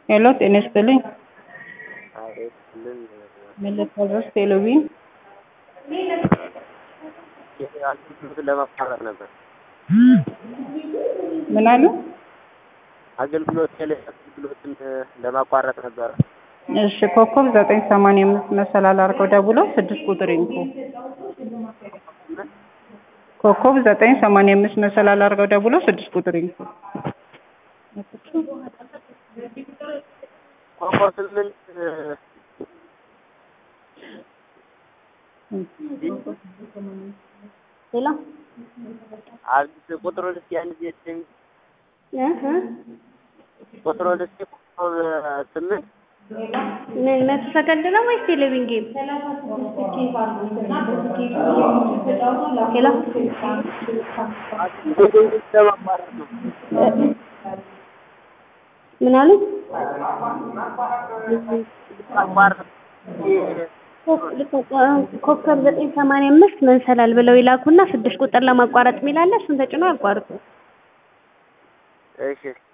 ሄሎ ጤና ይስጥልኝ። አቤትልን መለስ ቴሌቪዥን አገልግሎትን ለማቋረጥ ነበር። ምን አሉ? አገልግሎት ቴሌ አገልግሎትን ለማቋረጥ ነበረ። እሺ ኮከብ ዘጠኝ ሰማንያ አምስት መሰላል አድርገው ደውለው ስድስት ቁጥር ይንኩ። ኮከብ ዘጠኝ ሰማንያ አምስት መሰላል አድርገው ደውለው ስድስት ቁጥር ይንኩ። ኮከብ ስምንት ሌላ አዲስ ቁጥሩን እስኪ አንድ ጊዜ ስሚ። እህ ቁጥሩን እስኪ ኮከብ ስምንት ምን መቶ ሰከንድ ነው ወይስ ቴሌቪዥን ጌም? ሄሎ አገልግሎት ለማቋረጥ ነው። ምን አሉ? ማቋረጥ ኮከብ ዘጠኝ ሰማንያ አምስት መንሰላል ብለው ይላኩና ስድስት ቁጥር ለማቋረጥ የሚላለ እሱን ተጭኖ ያቋርጡ። እሺ